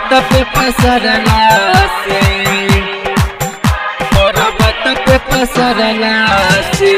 पे पसरला से पर्वत पे पसरला से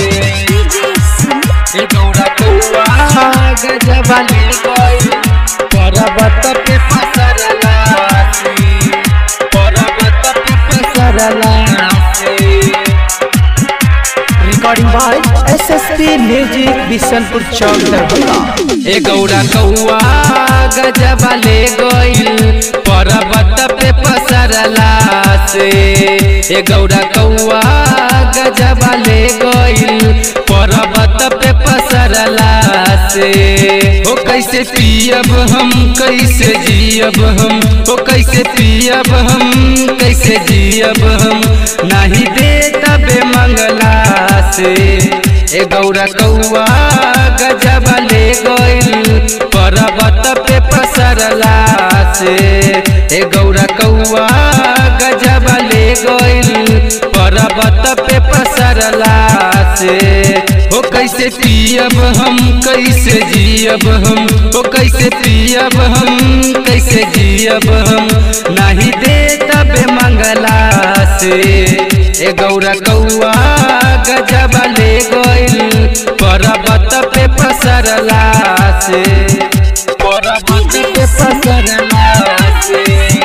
ए गौरा कौआ गजबा ले गई पर्वत पे पसरला से पर्वत पे पसरला से recording by S S P music Bishanpur चौक दरभंगा ए गौरा कौआ गजबा ले गइल पर्वत पे पसरला से ए गौरा कौआ गजबा ले गइल पर्वत पे पसरला से ओ कैसे पियब हम कैसे जियब हम ओ कैसे पियब हम कैसे जियब हम नहीं दे तबे मंगला से ए गौरा कौआ गजबा ले गइल पर्वत पे पसरला से ए गौरा कौआ गजबा ले गइल पर्वत पे पसरला से ओ कैसे पियब हम कैसे जियब हम ओ कैसे पियब हम कैसे जियब हम नहीं दे तबे मंगला से ए गौरा कौआ गजबा ले गइल पर्वत पे पसरला से पर्वत पे पसरला से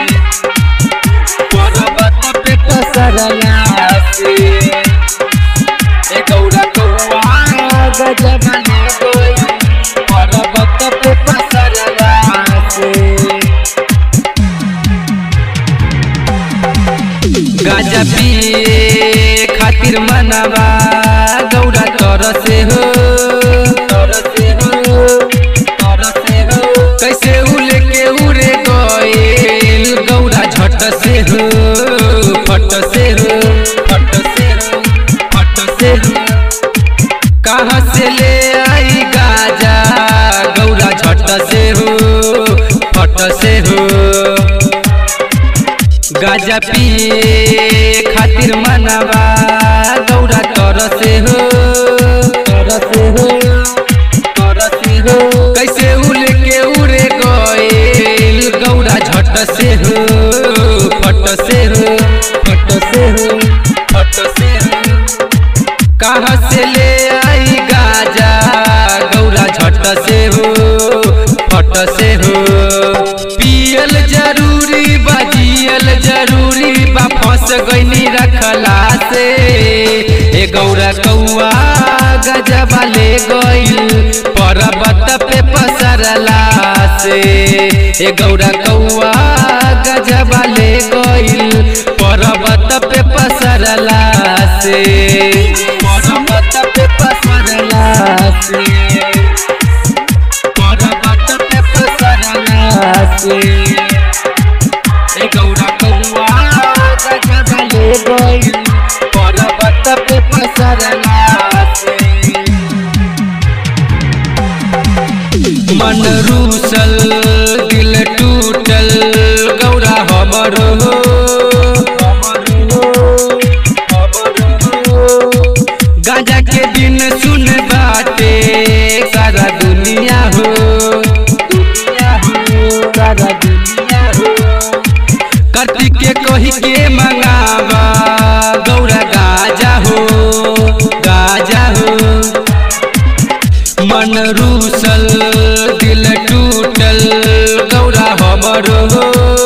पर्वत पे पसरला से ए गौरा कौआ गजबा ले गइल पर्वत पे पसरला से गाजा पिए खातिर मनवा गौरा तरसे हो तरसे हो तरसे हो कैसे उले के उड़े गइल गौरा झट से हो फट से हो फट से हो फट से हो कहाँ से ले आई गाजा गौरा झट से हो फट से हो गाजा पिए खातिर मनवा गौरा तरसे हो तरसे हो तरसे हो कैसे उले के उड़े गइल गौरा झट से हो फट से हो फट से हो फट से हो कहाँ से ले आई गाजा गौरा झट से हो फट से हो पियल जरूरी बा जियल जरूरी बा फंस गईनी रखला से ए गौरा कौआ गजबा ले गइल पर्वत पे पसरला से ए गौरा कौआ गजबा ले गइल पर्वत पे पसरला से पर्वत पे पसरला से पर्वत पे पसरला से ए गौरा कौआ गजबा ले गइल पर्वत पे पसरला से मन रूसल दिल टूटल गौरा हमर हो गांजा के दिन सुन बाटे सारा दुनिया हो दुनिया हो सारा दुनिया हो कार्तिक के कही के मंगावा गौरा गाजा हो गाजा हो मन रूसल दिल टूटल गौरा हमर हो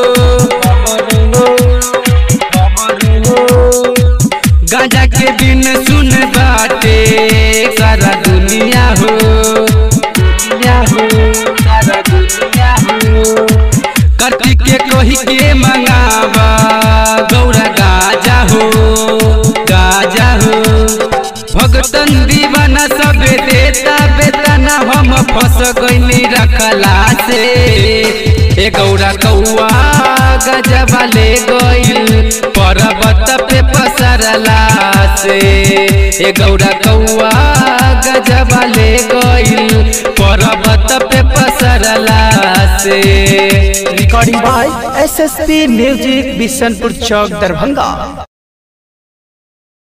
गांजा के दिन सुन बाटे सारा दुनिया हो दुनिया हो सारा दुनिया हो कार्तिक के कही के मंगावा गौरा गाजा हो गाजा हो भगतन दीवाना सब देता बेतना हम फंस गईनी रखला से ए गौरा कौआ गजबा ले गइल पर्वत पे पसरला से ए गौरा कौआ गजबा ले गइल पर्वत पे पसरला से recording by S S P music Bishanpur चौक दरभंगा